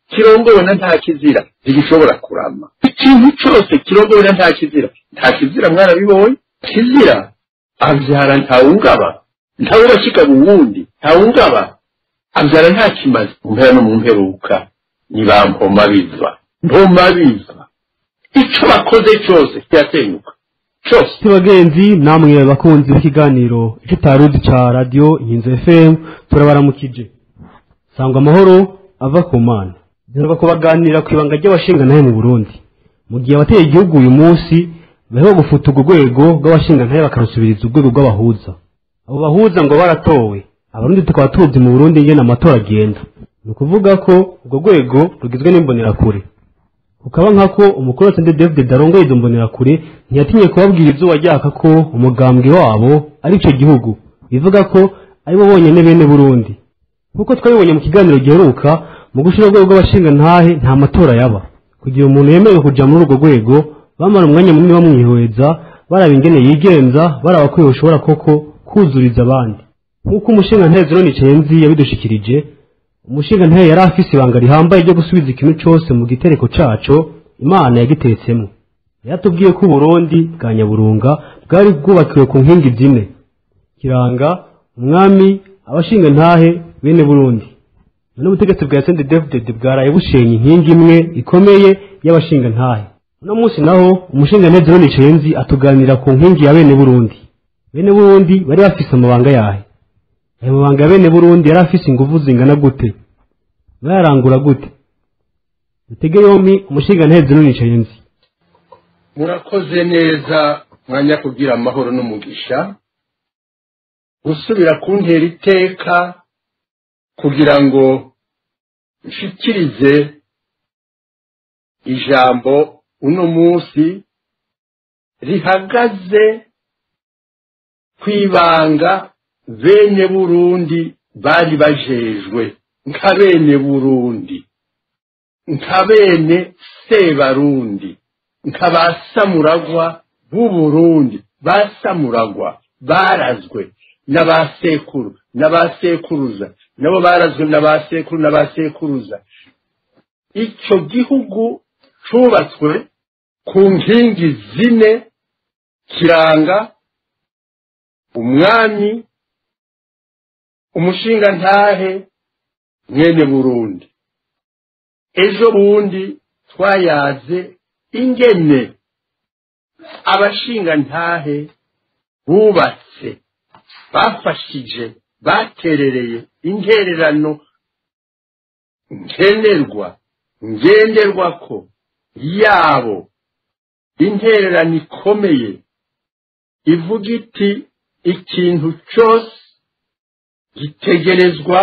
kirongowe na nta kizira ntigishobora kurama ikintu cyose kirongowe na nta kizira nta kizira mwarabibonye kizira abyara ntawungaba ntawurashikaba uwundi ntawungaba abyara nta kimaze mu mpera no mu mperuka ni ba mpoma biva mpoma biva icyo bakoze cyose kirasenyuka cyose bagenzi namwe bakunzi b'ikiganiro icyo utaruzi cya radiyo inkinzo fm turabaramukije sangwa amahoro ava ku mana duheruka kubaganira ku ibanga ry'abashingantahe mu burundi mu gihe abateye igihugu uyu munsi bariho gufuta urwo rwego rw'abashingantahe bakarusubiriza urwego rw'abahuza abo bahuza ngo baratowe abarundi tukaba tuzi mu burundi ingene amatora agenda ni ukuvuga ko urwo rwego rugizwe n'imbonerakure ukaba nkako umukuru wa sende david darongo izo mbonerakure ntiyatinye kubabwira izuba ryaka ko umugambwe wabo ari icyo gihugu bivuga ko aribo bonyine bene burundi nk'uko twabibonye mu kiganiro giheruka mu gushyira urwego rw'abashingantahe nta matora yaba kugira umuntu yemerewe kujya muri urwo rwego bamara umwanya munini bamwihweza baraba ingene yigenza baraba ko yoshobora koko kuzuriza abandi nk'uko umushingantahe zironi cenzi yabidushikirije umushingantahe yari afise ibanga rihambaye ryo gusubiza ikintu cyose mu gitereko caco imana yagiteretsemo yaratubwiye ko uburundi bwa nyaburunga bwari bwubakiwe ku nkingi zine kiranga umwami abashingantahe bene burundi none ubutegetsi bwa sende david bwaraye bushenye inkingi imwe ikomeye y'abashingantahe uno munsi naho umushingantahe zironi cenzi atuganira ku nkingi ya bene burundi bene burundi bari bafise amabanga yahe ayo mabanga ya bene burundi yari afise inguvu zingana gute bayarangura gute dutege yombi umushingantahe zironi cenzi murakoze neza mwanya kugira amahoro n'umugisha gusubira kuntera iteka kugira ngo nshikirize ijambo uno munsi rihagaze kwibanga bene burundi bari bajejwe nka bene burundi nka bene sebarundi nka ba samuragwa b'uburundi ba samuragwa barazwe n'abasekuru n'abasekuruza nabo barazwe n'abasekuru n'abasekuruza icyo gihugu cyubatswe ku nkingi zine kiranga umwami umushingantahe mwene burundi ejo bundi twayaze ingene abashingantahe bubatse bafashije baterereye intererano nkenerwa ngenderwako yabo intererano ikomeye ivuga iti ikintu cyose gitegerezwa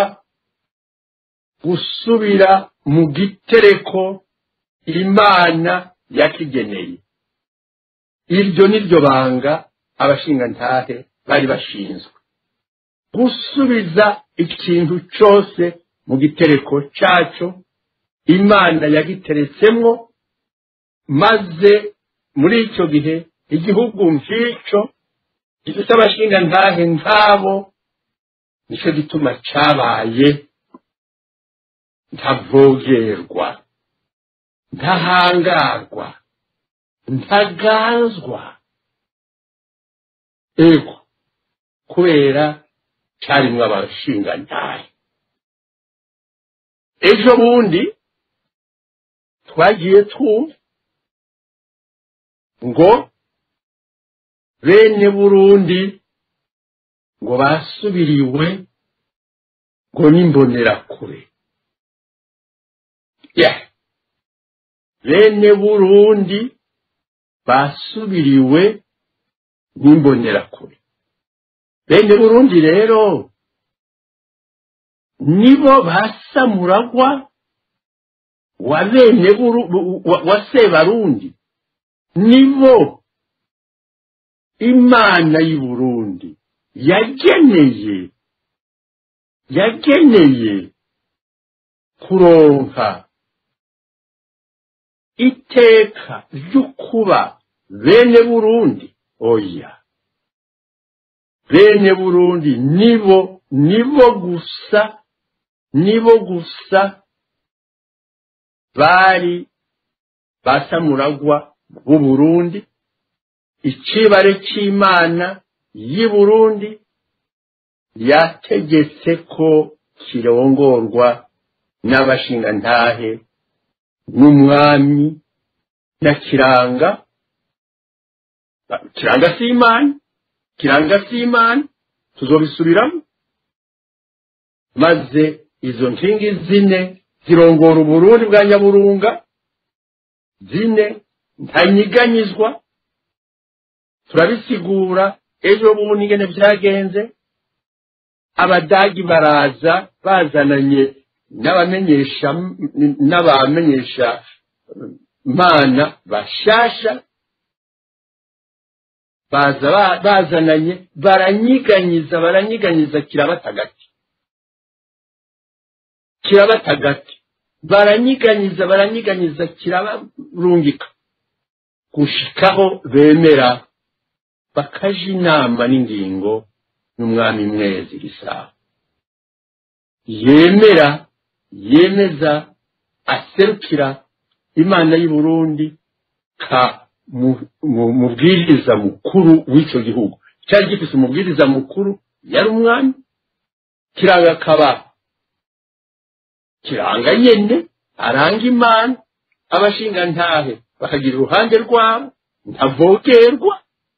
gusubira mu gitereko imana yakigeneye iryo ni ryo banga abashingantahe bari bashinzwe gusubiza ikintu cyose mu gitereko cyaco imana yagiteretsemwo maze muri icyo gihe igihugu nk'icyo gifite abashingantahe nk'abo nicyo gituma cyabaye ntavogerwa ntahangarwa ntaganzwa ego kubera cyarimwo abashingantahe ejo bundi twagiye twumva ngo bene burundi ngo basubiriwe ngo n'imbonerakure ya bene burundi basubiriwe n'imbonerakure bene burundi rero nibo basamuragwa wa bene wa sebarundi nibo imana y'i burundi yageneye yageneye kuronka iteka ry'ukuba bene burundi oya bene burundi nibo nibo gusa nibo gusa bari basamuragwa b'u Burundi icibare c'imana y'i Burundi yategetse ko kirongorwa n'abashingantahe n'umwami na kiranga kiranga si imana kiranga si imana tuzobisubiramo maze izo nkingi zine zirongora uburundi bwa nyaburunga zine ntanyiganyizwa turabisigura ejo bundi ingene byagenze abadagi baraza bazananye n'abamenyesha n'abamenyesha mana bashasha baza bazananye baranyiganyiza baranyiganyiza kirabatagati kirabatagati baranyiganyiza baranyiganyiza kirabarungika gushikaho bemera bakaja inama n'ingingo n'umwami mwezi gisabo yemera yemeza aserukira imana y'u Burundi ka mubwiriza mukuru w'icyo gihugu cyari gifite umubwiriza mukuru yari umwami kiranga akaba kiranga nyene aranga imana abashingantahe bakagira uruhande rwabo ntavogerwa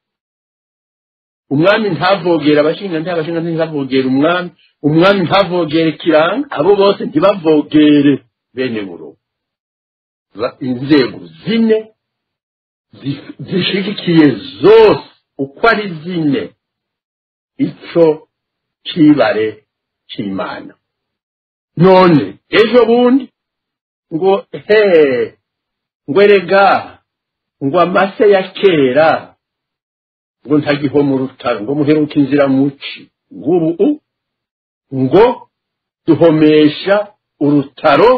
umwami ntavogera abashingantahe abashingantahe ntibavogere umwami umwami ntavogere kiranga abo bose ntibavogere bene buru inzego zine zishigikiye zose uko ari zine ico cibare c'imana none ejo bundi ngo he ngo erega ngo amase ya kera ngo ntagiho mu rutaro ngo muheruka inzira muci ngubu ngo duhomesha urutaro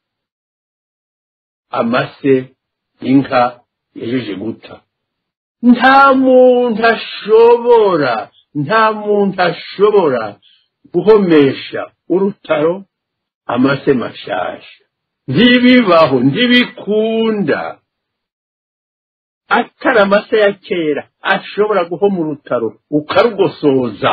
amase inka yajeje guta nta muntu ashobora nta muntu ashobora guhomesha urutaro amase mashasha ntibibaho ntibikunda atari amase ya kera ashobora guhoma urutaro ukarugosoza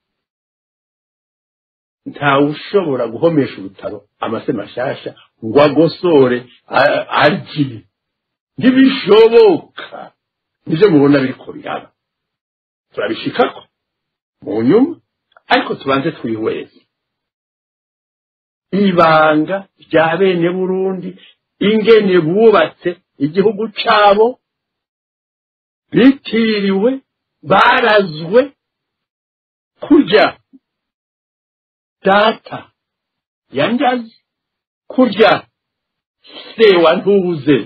ntawe ushobora guhomesha urutaro amase mashasha ngo agosore arye ntibishoboka nibyo mubona biriko biraba turabishikako mu nyuma ariko tubanze twihweze ibanga rya bene burundi ingene bubatse igihugu cabo bitiriwe barazwe kurya data yanjaze kurya se wa ntuze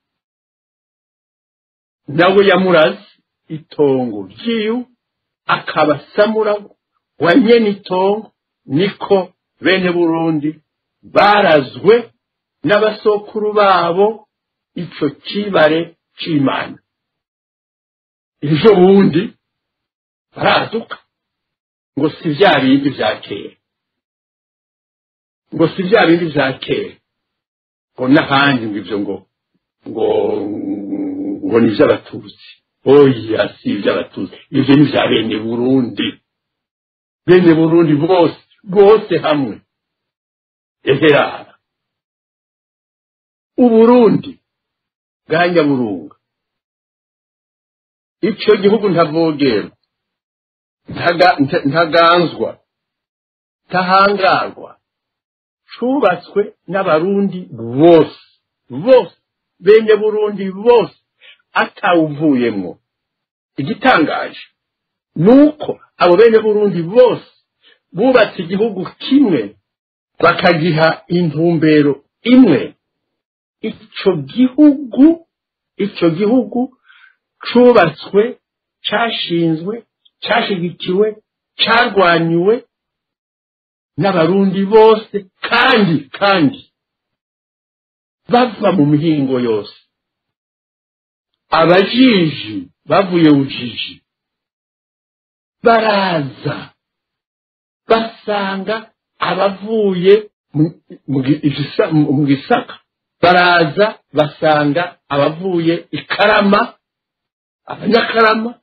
nawe yamuraze itongo ryiwe akaba samuragwa wa nyene itongo niko bene burundi barazwe n'abasokuru babo ico cibare c'imana ejo bundi baraduka ngo si vya bindi vya kera ngo si vya bindi vya kera ngo n'ahandi ngo ivyo ngo ngo ngo ni ivy'abatutsi oya si ivy'abatutsi ivyo ni vya bene burundi bene burundi bose bose hamwe eherara uburundi bwa nyaburunga ico gihugu ntavogerwa ntaganzwa ntahangarwa cubatswe n'abarundi bose bose bene burundi bose atawuvuyemwo igitangaje nuko abo bene burundi bose bubatse igihugu kimwe bakagiha intumbero imwe ico gihugu ico gihugu cubatswe cashinzwe cashigikiwe carwanywe n'abarundi bose kandi kandi bava mu mihingo yose abajiji bavuye ujiji baraza basanga abavuye mu gisaka baraza basanga abavuye ikarama abanyakarama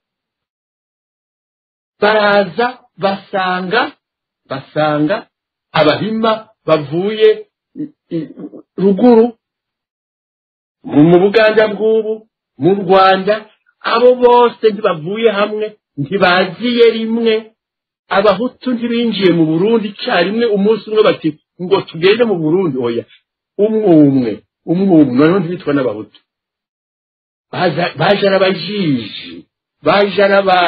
baraza basanga basanga abahima bavuye ruguru mu buganda bw'ubu mu rwanda abo bose ntibavuye hamwe ntibaziye rimwe abahutu ntibinjiye mu burundi icyarimwe umunsi umwe bati ngo tugende mu burundi oya umwe umwe umwe umwe noneho ntibitwa n'abahutu baje arabajiji baje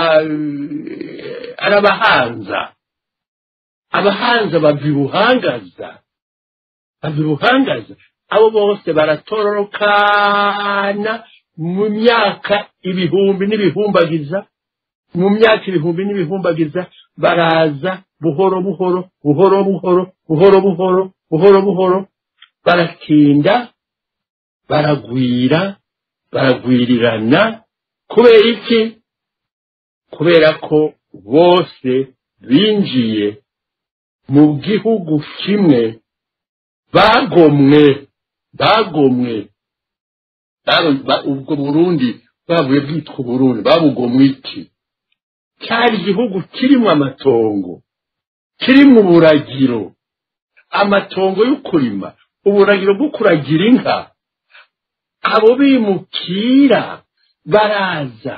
arabahanza abahanza bava ibuhangaza bava ibuhangaza abo bose baratororokana mu myaka ibihumbi n'ibihumbagiza mu myaka ibihumbi n'ibihumbagiza baraza buhoro buhoro buhoro buhoro buhoro buhoro buhoro buhoro baratinda baragwira baragwirirana kubera iki kubera ko bose binjiye mu gihugu kimwe bagomwe bagomwe ubwo burundi bavuye bwitwa uburundi babugomwe iki cyari igihugu kirimo amatongo kirimo uburagiro amatongo yo kurima uburagiro bwo kuragira inka abo bimukira baraza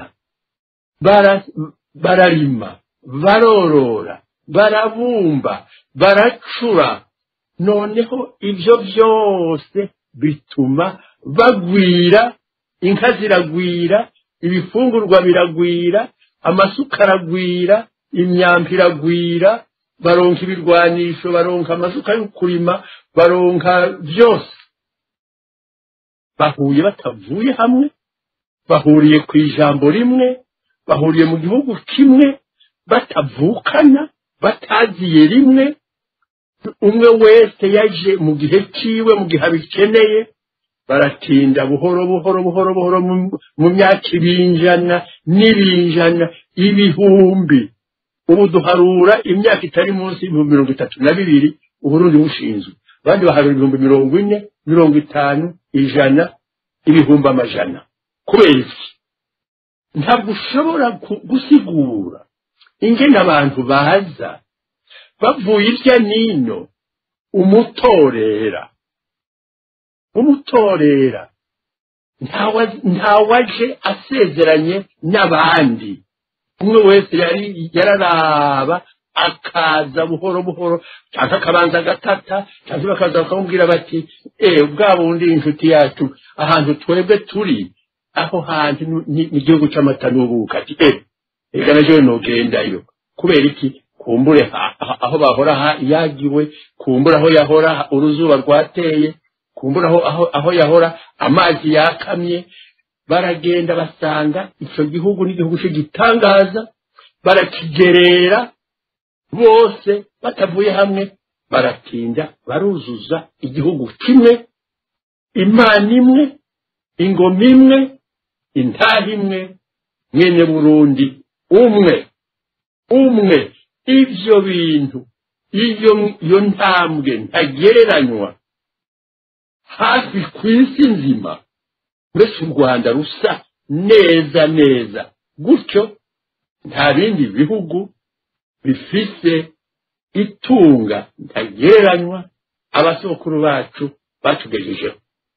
bararima barorora barabumba baracura noneho ibyo byose bituma bagwira inka ziragwira ibifungurwa biragwira amasuka aragwira imyambi iragwira baronka ibirwanisho baronka amasuka yo kurima baronka byose bahuye batavuye hamwe bahuriye ku ijambo rimwe bahuriye mu gihugu kimwe batavukana bataziye rimwe umwe wese yaje mu gihe cyiwe mu gihe abikeneye baratinda buhoro buhoro buhoro buhoro mu myaka ibinjana n'ibinjana ibihumbi ubu duharura imyaka itari munsi y'ibihumbi mirongo itatu na bibiri uburundi bushinzwe abandi baharura ibihumbi mirongo ine mirongo itanu ijana ibihumbi amajana kubera iki ntabwo ushobora gusigura ingene abantu baza bavuye irya nino umutorera umutorera ntawaje asezeranye n'abandi umwe wese yari yararaba akaza buhoro buhoro cyangwa akabanza agatata cyangwa bakaza bakamubwira bati eee bwa bundi inshuti yacu ahantu twebwe turi aho hantu ni igihugu cy'amata n'ubuka ati eee reka naje nugendayo kubera iki kumbure aho bahora yagiwe kumbure aho yahora uruzuba rwateye kumbura aho aho yahora amazi yakamye baragenda basanga icyo gihugu n'igihugu cy'igitangaza barakigerera bose batavuye hamwe baratinda baruzuza igihugu kimwe imana imwe ingoma imwe intaha imwe mwene burundi umwe umwe ibyo bintu iyo iyo ntambwe ntagereranywa hafi ku isi nzima uretse u rwanda rusa neza neza gutyo nta bindi bihugu bifise itunga ntagereranywa abasokuru bacu batugejejeho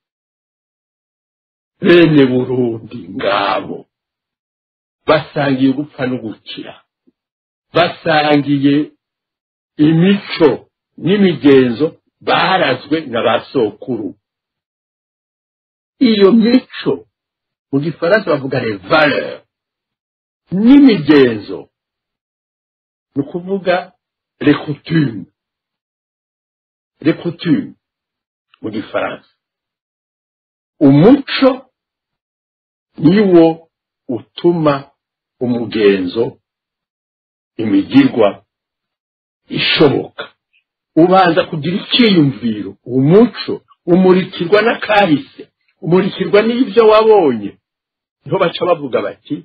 bene burundi ngabo basangiye gupfa no gukira basangiye imico n'imigenzo barazwe na ba sokuru iyo mico mu gifaransa bavuga les valeurs n'imigenzo ni ukuvuga les coutumes les coutumes mu gifaransa umuco niwo utuma umugenzo imigirwa ishoboka ubanza kugira icyiyumviro umuco umurikirwa n'akahise umurikirwa n'ibyo wabonye niho baca bavuga bati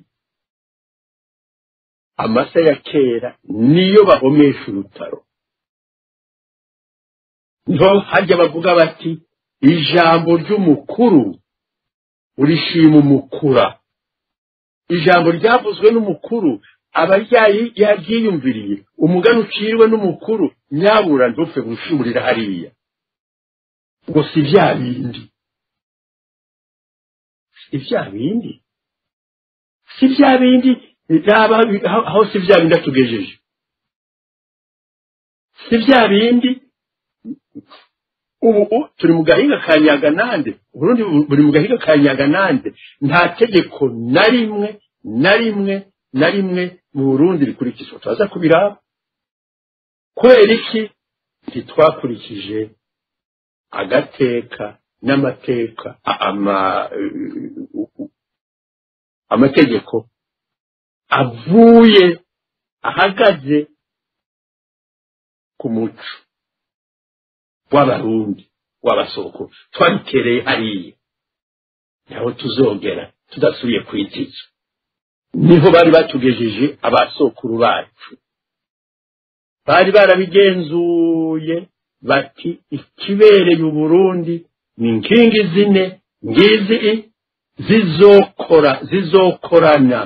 amasa ya kera niyo bahomesha urutaro niho hajya bavuga bati ijambo ry'umukuru urishima umukura ijambo ryavuzwe n'umukuru aba ryayi- yaryiyumviriye umugani uciriwe n'umukuru nyabura ntupfe gushimurira hariya ngo si bya bindi si bya bindi si bya bindi raba aho aho si bya bindi atugejeje si bya bindi ubu u- turi mu gahinga ka nyaganande uburundi bu- buri mu gahinga ka nyaganande nta tegeko na rimwe na rimwe na rimwe mu burundi rikurikizwa turaza kubiraba kubera iki ntitwakurikije agateka n'amateka a- ama u- u- amategeko avuye ahagaze ku muco w'abarundi w'abasoko twabitereye hariya naho tuzogera tudasubiye ku itizo niho bari batugejeje abasokuru bacu bari barabigenzuye bati ikibereye uburundi ni inkingi zine ngizi i- zizokora zizokorana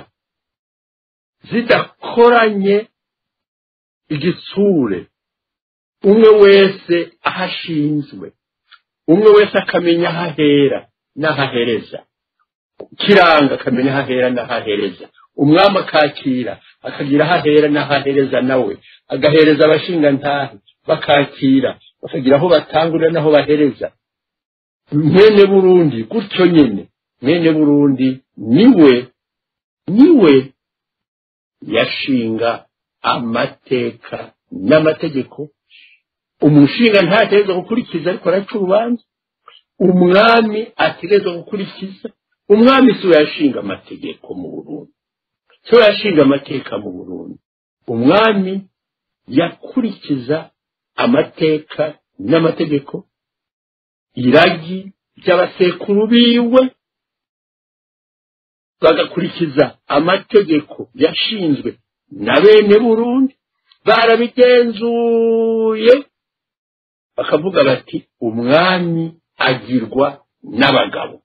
zidakoranye igitsure umwe wese aho ashinzwe umwe wese akamenya aho ahera n'aho ahereza kiranga akamenya aho ahera n'aho ahereza umwami akakira akagira aho ahera n'aho ahereza nawe agahereza abashingantahe bakakira bakagira aho batangurira n'aho bahereza mwene burundi gutyo nyine mwene burundi niwe niwe yashinga amateka n'amategeko umushinga ntategereza gukurikiza ariko araca urubanza umwami ategereza gukurikiza umwami si we yashinga amategeko mu burundi si we yashinga amateka mu burundi umwami yakurikiza amateka n'amategeko iragi ry'abasekuru biwe bagakurikiza amategeko yashinzwe na bene burundi barabigenzuye bakavuga bati umwami agirwa n'abagabo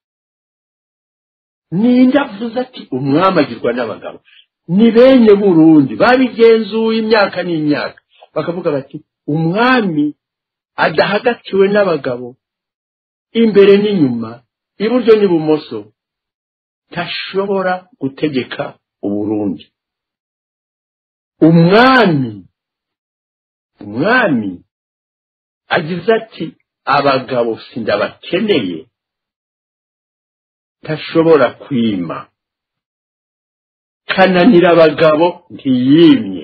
ninde avuze ati umwami agirwa n'abagabo ni bene burundi babigenzuye imyaka n'imyaka bakavuga bati umwami adahagatiwe n'abagabo imbere n'inyuma iburyo n'ibumoso ntashobora gutegeka uburundi umwami umwami agize ati abagabo sindabakeneye ntashobora kwima kananira abagabo ntiyimye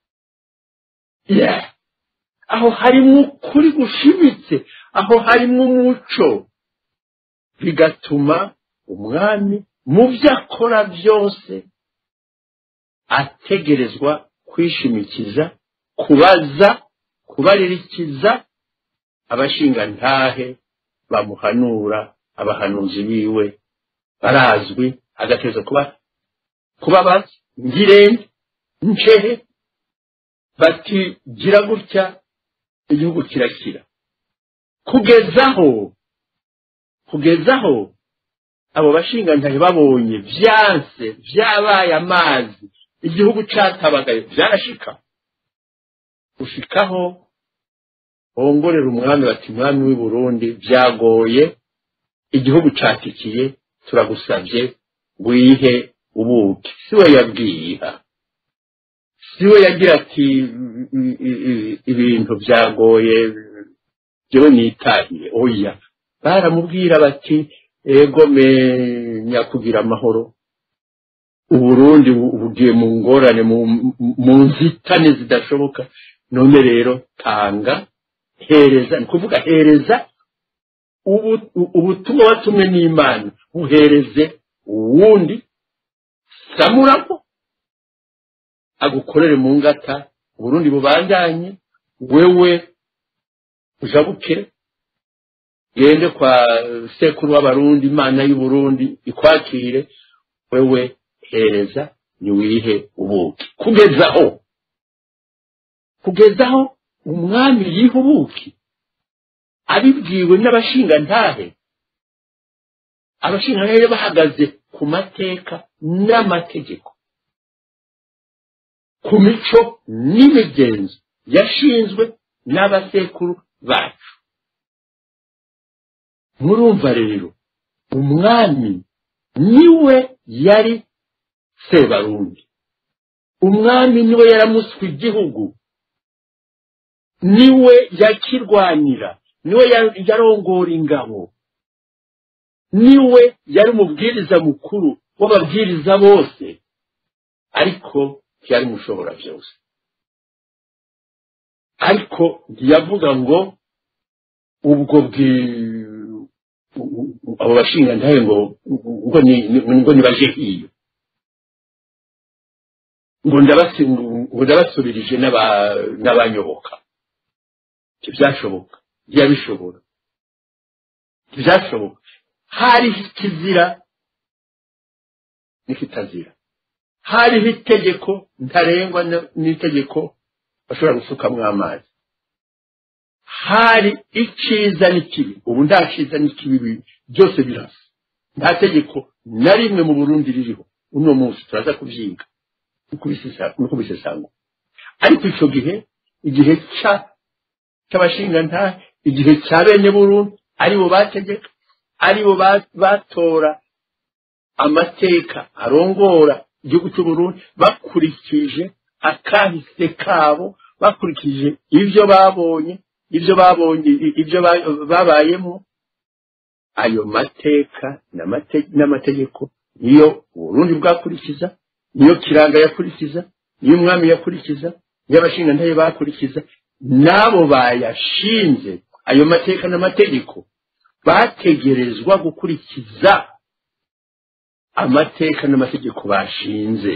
Yeah. aho harimo ukuri gushimitse aho harimo umuco bigatuma umwami mu byo akora byose ategerezwa kwishimikiza kubaza kubaririkiza abashingantahe bamuhanura abahanuzi biwe barazwi agategereza kuba kubabaza ngirente ncehe bati gira gutya igihugu kirakira kugezaho kugezaho abo bashingantahe babonye byanse byabaye amazi igihugu catabagaye byarashika gushikaho bongorera umwami bati mwami w'i burundi byagoye igihugu catikiye turagusabye wihe ubuki si we yabwiha si we yagira ati "I- i- i- ibintu byagoye jewe nitahiye oya baramubwira bati ego menya kugira amahoro uburundi bu- bugiye mu ngorane mu- mu nzitane zidashoboka none rero tanga hereza ni kuvuga hereza ubu- u- ubutumwa watumwe n'imana buhereze uwundi samuramo agukorere mu ngata uburundi bubandanye wewe ujabuke gende kwa sekuru w'abarundi imana y'uburundi ikwakire wewe hereza niwihe ubuki kugezaho kugezaho umwami yiha ubuki abibwiwe n'abashingantahe abashingantahe bahagaze ku mateka n'amategeko ku mico n'imigenzo yashinzwe n'abasekuru bacu murumva rero umwami niwe yari sebarundi umwami niwe yaramuswe igihugu niwe yakirwanira niwe yarongora ingabo niwe yari umubwiriza mukuru w'ababwiriza bose ariko ntiyari mushobora byose ariko ntiyavuga ngo ubwo abo bashingantahe ngo ngo nibaje hiyo ngo ndabasubirije n'abanyoboka ntibyashoboka ntiyabishobora ntibyashoboka hariho ikizira n'ikitazira hariho itegeko ntarengwa n'itegeko bashobora gusukamo amazi hari icyiza n'ikibi ubu nta cyiza n'ikibi byose birasa nta tegeko na rimwe mu burundi ririho uno munsi turaza kubyiga no kubisesangura ariko icyo gihe igihe cy'abashingantahe igihe cya bene burundu aribo bategeka aribo batora amateka arongora igihugu cy'uburundi bakurikije akahise kabo bakurikije ibyo babonye ibyo babonye ibyo babayemo ayo mateka n'amategeko niyo uburundi bwakurikiza niyo kiranga yakurikiza niyo umwami yakurikiza niyo abashingantahe bakurikiza n'abo bayashinze ayo mateka n'amategeko bategerezwa gukurikiza amateka n'amategeko bashinze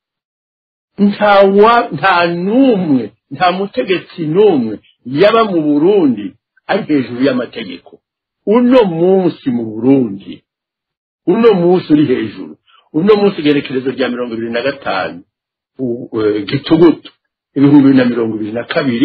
nta n'umwe nta mutegetsi n'umwe yaba mu burundi ari hejuru y'amategeko uno munsi mu burundi uno munsi uri hejuru uno munsi igerekerezo rya mirongo ibiri na gatanu gitugutu ibihumbi bibiri na mirongo ibiri na kabiri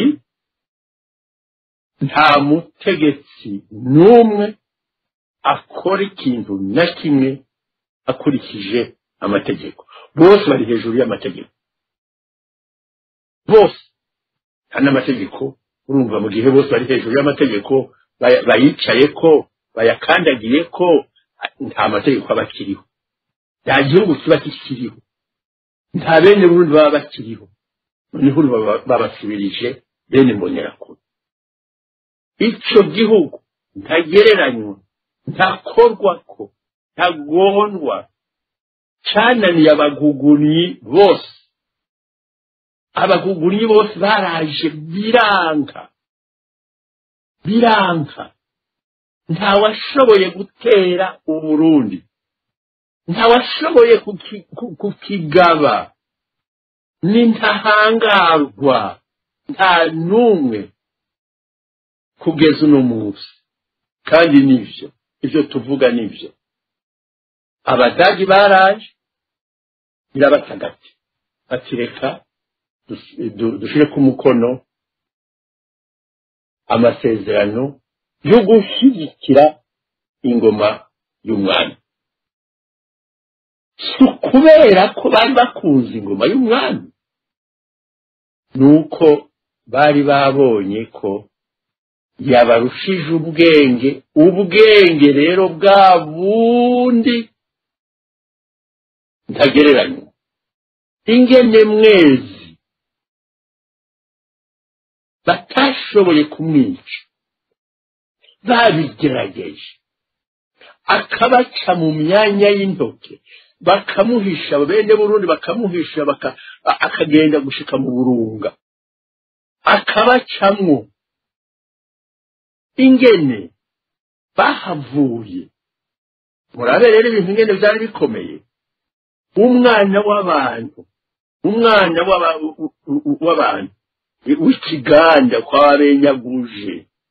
nta mutegetsi n'umwe akora ikintu na kimwe akurikije amategeko bose bari hejuru y'amategeko bose nta n'amategeko urumva mu gihe bose bari hejuru y'amategeko bayicaye ko bayakandagiye ko nta mategeko aba akiriho nta gihugu kiba kikiriho nta bene burundi baba bakiriho noneho babasubirije bene mbonerakure icyo gihugu ntagereranywa ntakorwako ntagondwa cananiye abagugunyi bose abagugunyi bose baraje biranka biranka ntawashoboye gutera uburundi ntawashoboye kukigaba ni ntahangarwa nta n'umwe kugeza uno munsi kandi nibyo ibyo tuvuga nibyo abadagi baraje birabatagati batireka dushyire ku mukono amasezerano yo gushyigikira ingoma y'umwami si ukubera ko bari bakunze ingoma y'umwami ni uko bari babonye ko yabarushije ubwenge ubwenge rero bwa bundi ntagereranywa ingene mwezi batashoboye kumwica babigerageje akabaca mu myanya y'intoke bakamuhisha bene burundi bakamuhisha akagenda gushika mu burunga akabacamwo ingene bahavuye murabe rero ibintu ingene byari bikomeye umwana w'abantu umwana w'abantu w'ikiganda kwa benyaguje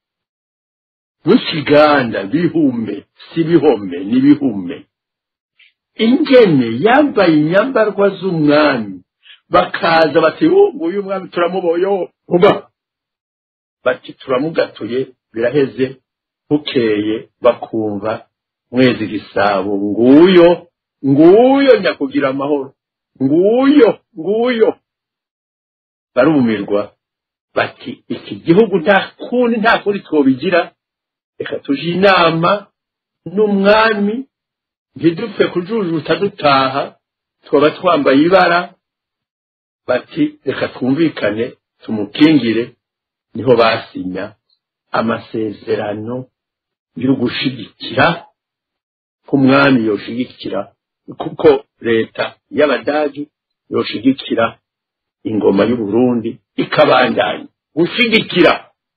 w'ikiganda bihume si bihome ni bihume ingene yambaye inyambarwa z'umwami bakaza bati nguyu mwami turamuboye uba bati turamugatuye biraheze bukeye bakumva mwezi gisabo nguyo nguyo nyakugira amahoro nguyo nguyo barumirwa bati iki gihugu nta kundi nta kundi twobigira reka tuje inama n'umwami ntidupfe kujujuta dutaha twaba twambaye ibara bati reka twumvikane tumukingire niho basinya amasezerano yo gushigikira ko umwami yoshigikira kuko leta y'abadagi yoshigikira ingoma y'uburundi ikabandanya gushigikira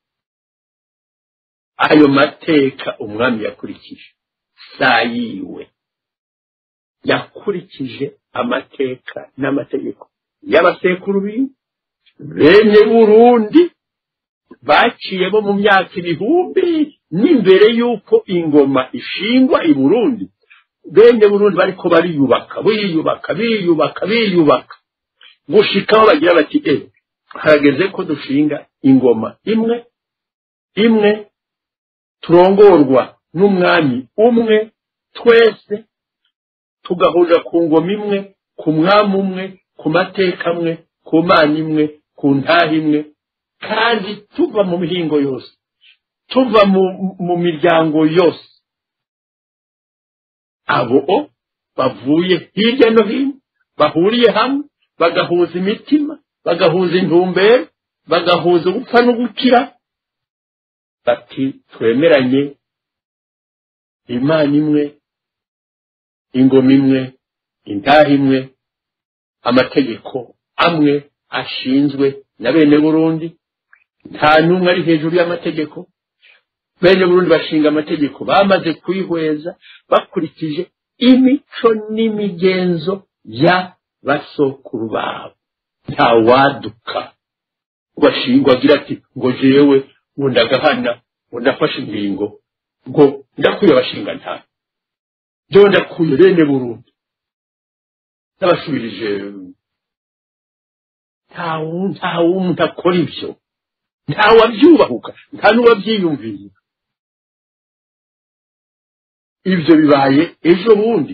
ayo mateka umwami yakurikije saa yiwe yakurikije amateka n'amategeko y'abasekuru biwe bene burundi baciyemo mu myaka ibihumbi n'imbere y'uko ingoma ishingwa i burundi bene burundi bariko bariyubaka biyubaka biyubaka biyubaka gushikaho bagira bati e harageze ko dushinga ingoma imwe imwe turongorwa n'umwami umwe twese tugahurira ku ngoma imwe ku mwami umwe ku mateka amwe ku mana imwe ku ntaha imwe kandi tuva mu mihingo yose tuva mu miryango yose abo bavuye hirya no hino bahuriye hamwe bagahuza imitima bagahuza intumbero bagahuza gupfa no gukira bati twemeranye imana imwe ingoma imwe intaha imwe amategeko amwe ashinzwe na bene burundi nta n'umwe ari hejuru y'amategeko bene burundi bashinga amategeko bamaze kuyihweza bakurikije imico n'imigenzo ya basokuru babo nta waduka bashingwa agira ati ngo jewe ngo ndagahana ngo ndafashe ingingo ngo ndakuye abashinga nta byo ndakuye bene burundi n'abasubirije nta wumuntu akora ibyo nta wabyubahuka nta n'uwabyiyumviye ibyo bibaye ejo bundi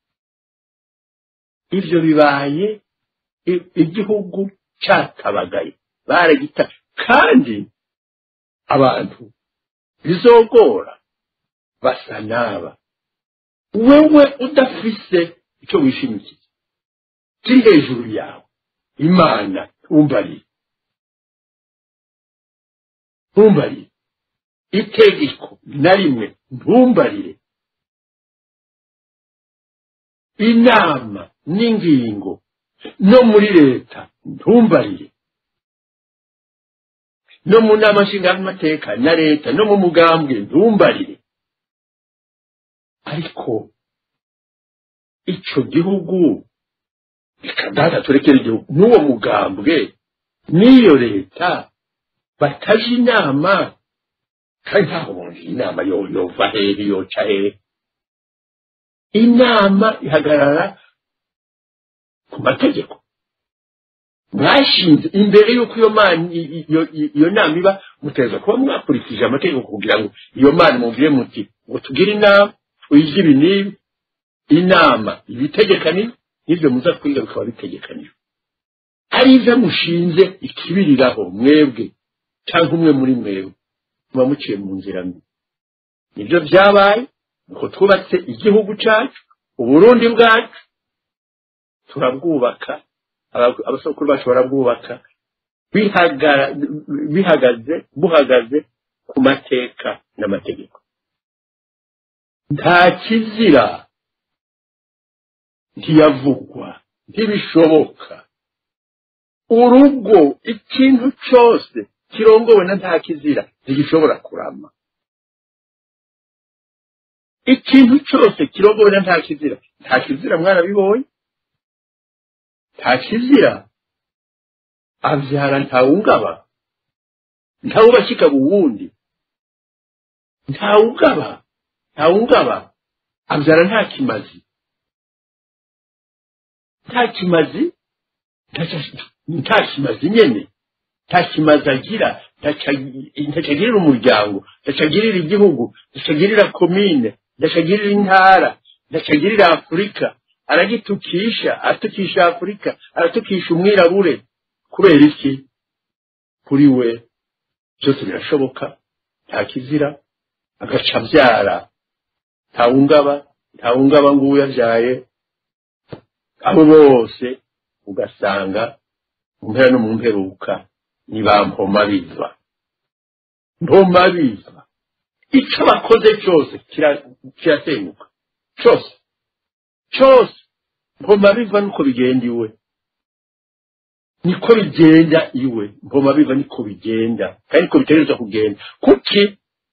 ibyo bibaye igihugu cyatabagaye baragita kandi abantu bizogora basa n'aba wewe udafise icyo wishimikiye kiri hejuru yawe imana ntumbarire ntumbarire itegeko na rimwe ntumbarire inama n'ingingo no muri leta ntumbarire no mu nama nshingamateka na leta no mu mugambwe ntumbarire ariko icyo gihugu reka data turekere igihugu n'uwo mugambwe n'iyo leta bataje inama kandi ntaho bumva inama yova hehe yoca hehe inama ihagarara ku mategeko mwashinze imbere y'uko iyo mana iyo nama iba muteza kuba mwakurikije amategeko kugira ngo iyo mana mubwire muti ngo tugire inama twige ibi n'ibi inama ibitegekaniye n'ibyo muza kwiga bikaba bitegekaniye ari ibyo mushinze ikibiriraho mwebwe cyangwa umwe muri mwebwe muba muciye mu nzira mbi nibyo byabaye nuko twubatse igihugu cyacu uburundi bwacu turabwubaka abasokuru bacu barabwubaka bihagaze buhagaze ku mateka n'amategeko nta kizira ntiyavugwa ntibishoboka urugo ikintu cyose kirongowe na nta kizira ntigishobora kurama ikintu cyose kirongowe na nta kizira nta kizira mwarabibonye nta kizira abyara ntawungaba ntawubakikaba uwundi ntawugaba ntawungaba abyara nta kimazi nta kimazi nta kimazi nyene nta kimazi agira ntacagirira umuryango ntacagirira igihugu ntacagirira komine ntacagirira intara ntacagirira afurika aragitukisha atukisha afurika aratukisha umwirabure kubera iki kuri we byose birashoboka nta kizira agaca abyara ntawungaba ntawungaba ngo uwo yabyaye abo bose ugasanga mu mpera no mu mperuka ni ba mpoma biva mpoma biva icyo bakoze cyose kirasenyuka cyose cyose mpoma biva nuko bigenda iwe niko bigenda iwe mpoma biva niko bigenda kandi niko bitegereza kugenda kuki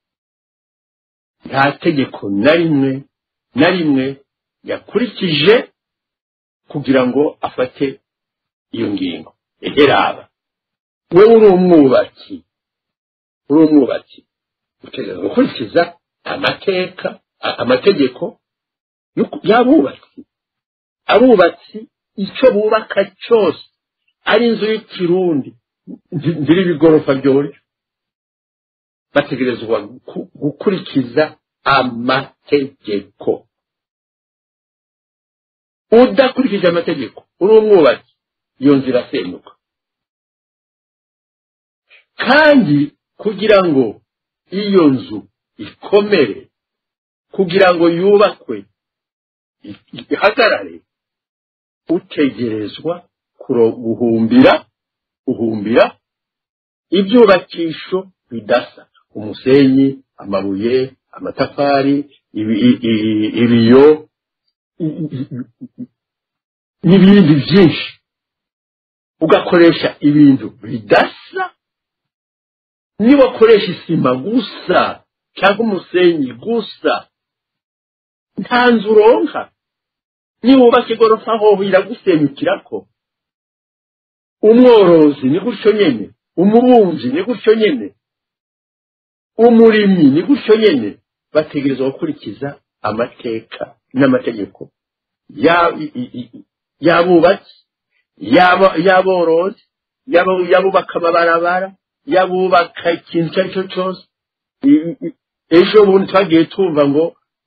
nta tegeko na rimwe na rimwe yakurikije kugira ngo afate iyo ngingo eheraba we uri umwubatsi uri umwubatsi utegereza gukurikiza amateka amategeko y'abubatsi abubatsi icyo bubaka cyose ari inzu y'ikirundi ziri ibigorofa byoryo bategerezwa gukurikiza amategeko udakurikije amategeko uri umwubatsi iyo nzira asenyuka kandi kugira ngo iyo nzu ikomere kugira ngo yubakwe ihagarare utegerezwa guhumbira guhumbira ibyubakisho bidasa umusenyi amabuye amatafari ibiyo n'ibindi byinshi ugakoresha ibintu bidasa niba ukoresha isima gusa cyangwa umusenyi gusa nta nzu uronka niba wubaka igorofa aho iragusenyukira ko umworozi ni gutyo nyine umubumbyi ni gutyo nyine umurimyi ni gutyo nyine bategereza gukurikiza amateka n'amategeko y'abubatsi y'aborozi y'abubaka amabarabara y'abubaka ikintu icyo ari cyo cyose ejo bundi twagiye tumva ngo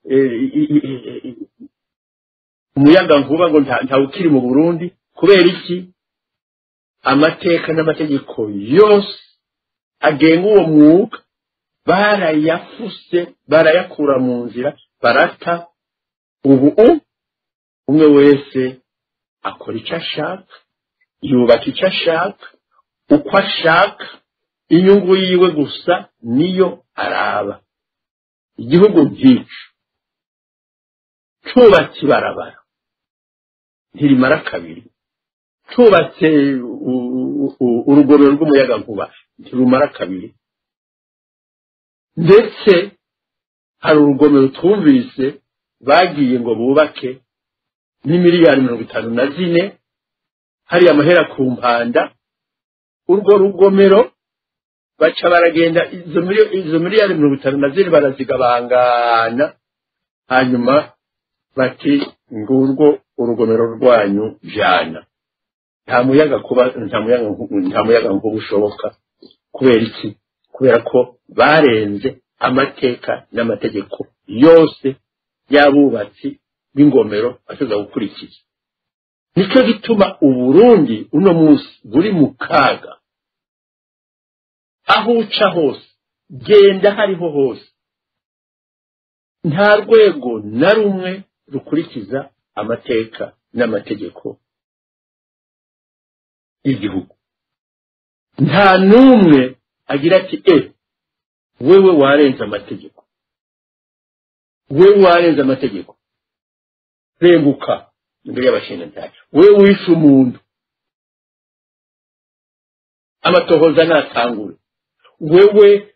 umuyaga nkuba ngo ntawe ukiri mu burundi kubera iki amateka n'amategeko yose agenga uwo mwuga barayafuse barayakura mu nzira barata ubu umwe wese akora icyo ashaka yubaka icyo ashaka uko ashaka inyungu yiwe gusa niyo araba igihugu nk'icyo cyubatse ibarabara ntirimara kabiri cyubatse urugomero rw'umuyaga nkuba ntirumara kabiri ndetse hari urugomero twumvise bagiye ngo bubake ni miliyari mirongo itanu na zine hari amahera ku mpanda urwo rugomero baca baragenda izo miliyari mirongo itanu na zine barazigabangana hanyuma bati ngurwo urugomero rwanyu jana nta muyaga kuba nta muyaga nta muyaga nkuba ushoboka kubera iki kubera ko barenze amateka n'amategeko yose y'abubatsi b'ingomero bashobora gukurikiza nicyo gituma uburundi uno munsi buri mu kaga aho uca hose genda hariho hose nta rwego na rumwe rukurikiza amateka n'amategeko y'igihugu nta n'umwe agira ati e wewe warenze amategeko wewe warenze amategeko reguka imbere y'abashinjacyaha wewe wishe umuntu amatohoza natangure wewe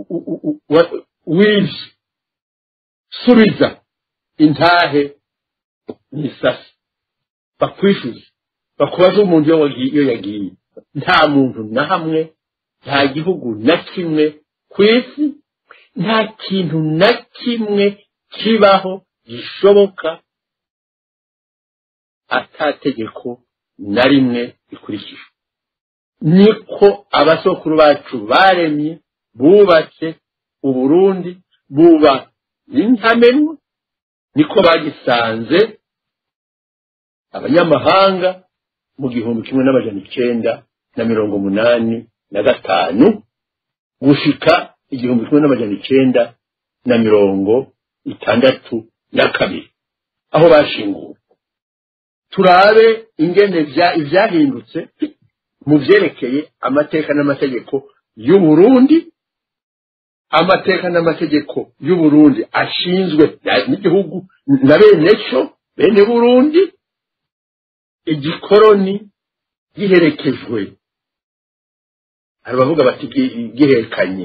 wivye subiza intahe n'isasi bakwishyuze bakubaze umuntu iyo yagiye nta muntu na hamwe nta gihugu na kimwe ku isi nta kintu na kimwe kibaho gishoboka atategeko na rimwe rikurikijwe niko abasokuru bacu baremye bubatse uburundi buba intamenwa niko bagisanze abanyamahanga mu gihumbi kimwe n'amajana icenda na mirongo umunani na gatanu gushika igihumbi kimwe n'amajana icenda na mirongo itandatu na kabiri aho bashinguwe turabe ingene ivyahindutse mu vyerekeye amateka n'amategeko y'uburundi amateka n'amategeko y'uburundi ashinzwe n'igihugu na bene cyo bene burundi igikoroni giherekejwe hari abavuga bati giherekanye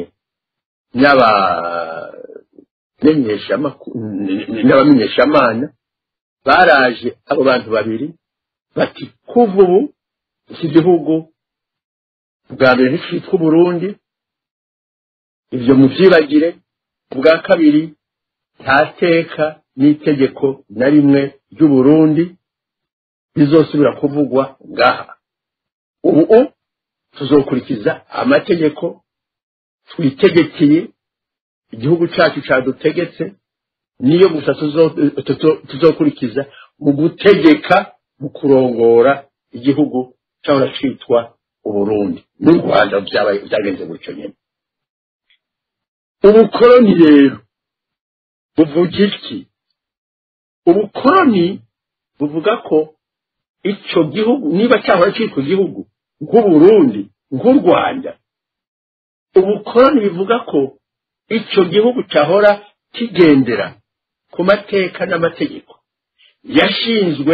n'abamenyeshamana baraje abo bantu babiri bati kuva ubu iki gihugu bwa mbere nticitwa uburundi ibyo mubyibagire ubwa kabiri nta teka n'itegeko na rimwe ry'uburundi bizosubira kuvugwa ngaha ubu tuzokurikiza amategeko twitegekeye igihugu cyacu cyadutegetse niyo gusa tuzokurikiza mu gutegeka mu kurongora igihugu cyahora cyitwa uburundi n'u rwanda byagenze gutyo nyine ubukoroni rero buvuga iki ubukoroni buvuga ko icyo gihugu niba cyahora cyitwa igihugu nk'uburundi nk'u rwanda ubukoroni bivuga ko icyo gihugu cyahora kigendera ku mateka n'amategeko yashinzwe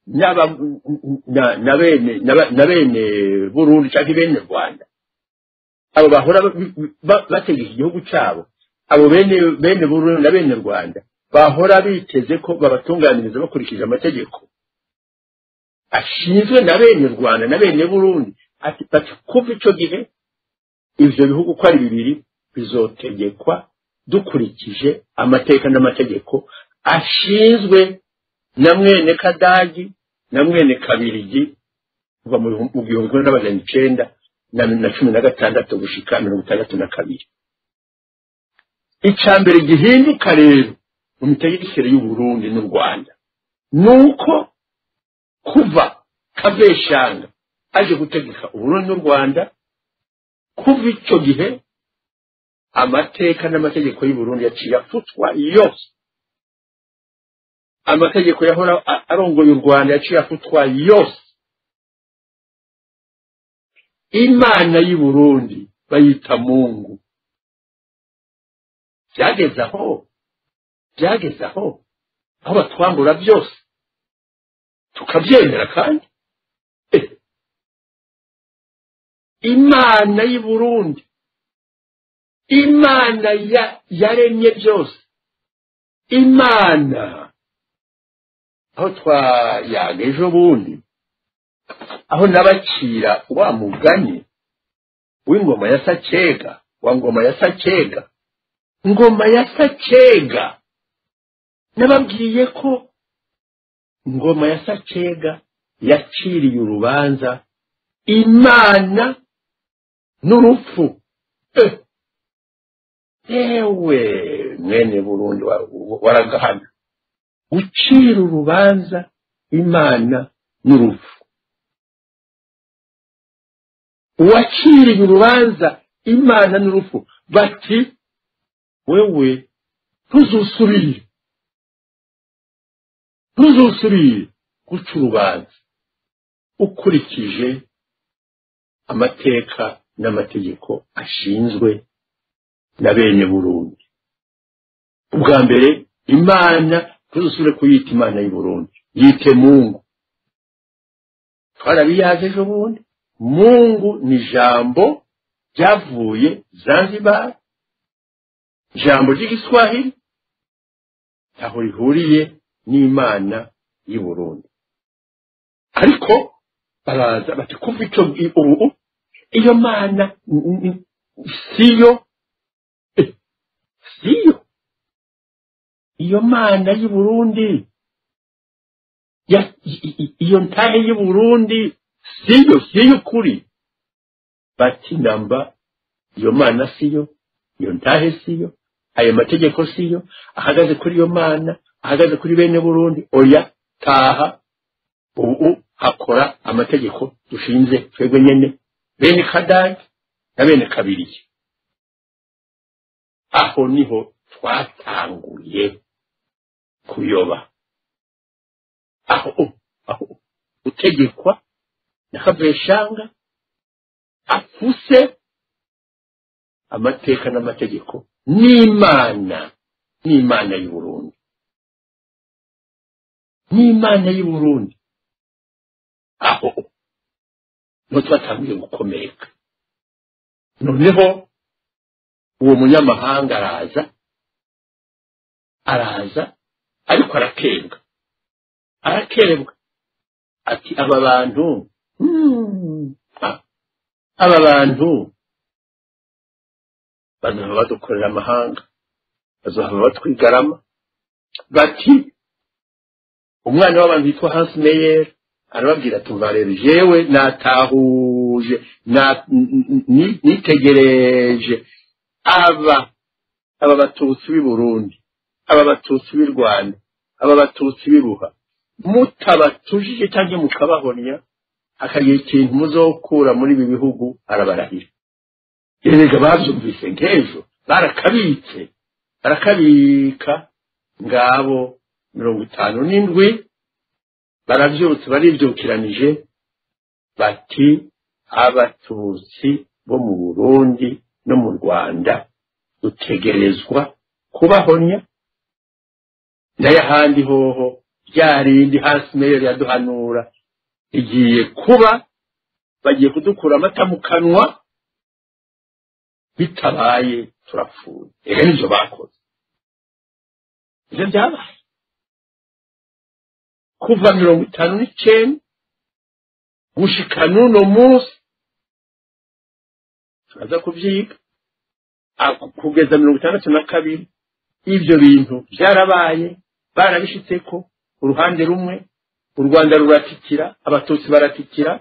na bene burundi cyangwa bene rwanda abo bahora bategeka igihugu cyabo abo bene burundi na bene rwanda bahora biteze ko babatunganiriza bakurikije amategeko ashinzwe na bene rwanda na bene burundi ati bati kuva icyo gihe ibyo bihugu uko ari bibiri bizotegekwa dukurikije amateka n'amategeko ashinzwe na mwene kadagi na mwene kabirigi kuva mu gihumbi kimwe n'amajana icenda na cumi na gatandatu gushika mirongo itandatu na kabiri icya mbere gihinduka rero mu mitegekere y'uburundi n'u rwanda ni uko kuva kaveshanga aje gutegeka uburundi n'u rwanda kuva icyo gihe amateka n'amategeko y'uburundi yaciye afutwa yose amategeko yahora arongoye u rwanda yaciye afutwa yose imana y'i burundi bayita mungu byageze aho byageze aho aho batwambura byose tukabyemera kandi imana y'i burundi imana yaremye byose imana aho twayaga ejo bundi aho n'abakira wa mugani w'ingoma ya sakega wa ngoma ya sakega ngoma ya sakega nababwiye ko ngoma ya sakega yaciriye urubanza imana n'urupfu ewe mwene burundi waragahana gucira urubanza imana n'urupfu uwaciriye urubanza imana n'urupfu bati wewe ntuzusubire ntuzusubire guca urubanza ukurikije amateka n'amategeko ashinzwe na bene burundi ubwa mbere imana ntuzusubire kuyita imana y'u burundi yite mungu twarabiyaje ejo bundi mungu ni ijambo ryavuye zanzibar ijambo ry'igiswahili ntaho rihuriye n'imana y'i burundi ariko baraza bati kuva icyo ubu iyo mana siyo siyo iyo mana y'i burundi iyo ntahe y'i burundi siyo siyo ukuri bati namba iyo mana siyo iyo ntahe siyo ayo mategeko siyo ahagaze kuri iyo mana ahagaze kuri bene burundi oya taha ubu hakora amategeko dushinze twebwe nyene bene kadagi na bene kabiriye aho niho twatanguye kuyoba aho aho gutegekwa na kaveshanga afuse amateka n'amategeko n'imana n'imana y'u Burundi n'imana y'u Burundi aho niho twatangiye gukomeka noneho uwo munyamahanga araza araza ariko arakebwa arakebwa ati aba bantu hmm, ah, aba bantu bazohava badukorera amahanga bazohava batwigarama bati umwana w'abantu yitwa Hans Meyer arababwira ati umva rero jewe natahuje na- n- n- ni- nitegereje aba aba batutsi b'i Burundi aba batutsi b'i Rwanda aba batutsi b'i Buha mutabatujije cyangwa mukabahonya hakagira ikintu muzokura muri ibi bihugu arabarahira erega babyumvise nk'ejo barakabitse barakabika ngabo mirongo itanu n'indwi barabyutse baribyukiranije bati abatutsi bo mu burundi no mu rwanda dutegerezwa kubahonya nayo ahandi hoho rya rindi hasi meyo yaduhanura igiye kuba bagiye kudukura amata mu kanwa bitabaye turapfuye reka nibyo bakoze ibyo byabaye kuva mirongo itanu n'icyenda gushika n'uno munsi turaza kubyiga Ah, kugeza mirongo itandatu na kabiri ibyo bintu byarabaye barabishitseko uruhande rumwe u rwanda ruratikira abatutsi baratikira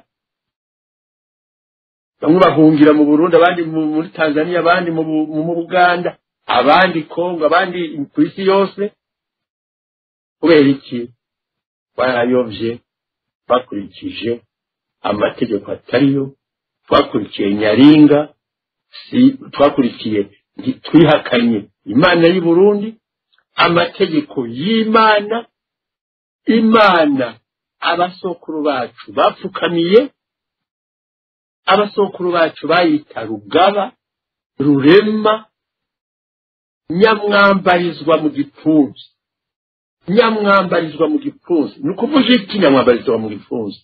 bamwe bahungira mu burundi abandi mu- muri tanzania abandi mu Bu- mu buganda abandi kongo abandi ku isi yose kubera iki barayobye bakurikije amategeko atariyo twakurikiye nyaringa si twakurikiye nti- twihakanye imana y'u Burundi amategeko y'imana imana abasokuru bacu bapfukamiye abasokuru bacu bayita rugaba rurema nyamwambarizwa mu gipfunsi nyamwambarizwa mu gipfunsi ni ukuvuga iki nyamwambarizwa mu gipfunsi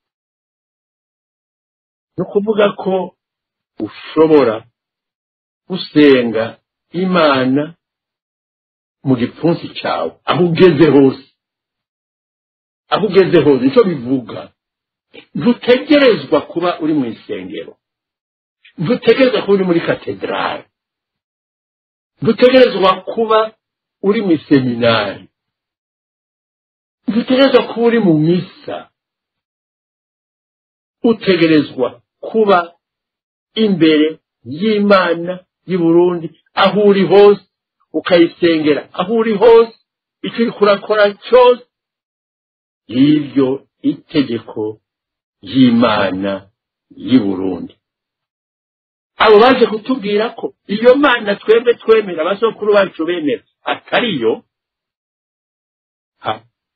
ni ukuvuga ko ushobora gusenga imana mu gipfunsi cyawe aho ugeze hose aho ugeze hose nicyo bivuga ntutegerezwa kuba uri mu isengero ntutegerezwa kuba uri muri katedrali ntutegerezwa kuba uri mu iseminari ntutegerezwa kuba uri mu misa utegerezwa kuba imbere y'imana y'i Burundi aho uri hose ukayisengera aho uri hose icyo uri kurakora cyose y'iryo itegeko y'imana y'i Burundi abo baje kutubwira ko iyo mana twebwe twemera abasokuru bacu bemera atariyo ha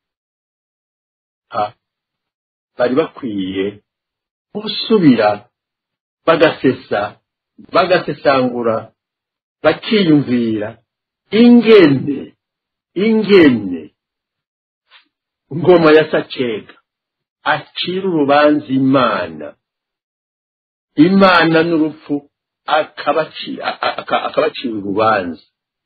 ha bari bakwiye gusubira bagasesa bagasesangura bakiyumvira ingene ingene ngoma ya sacega acira urubanza imana imana n'urupfu akabaci- a- a- aka- akabacira urubanza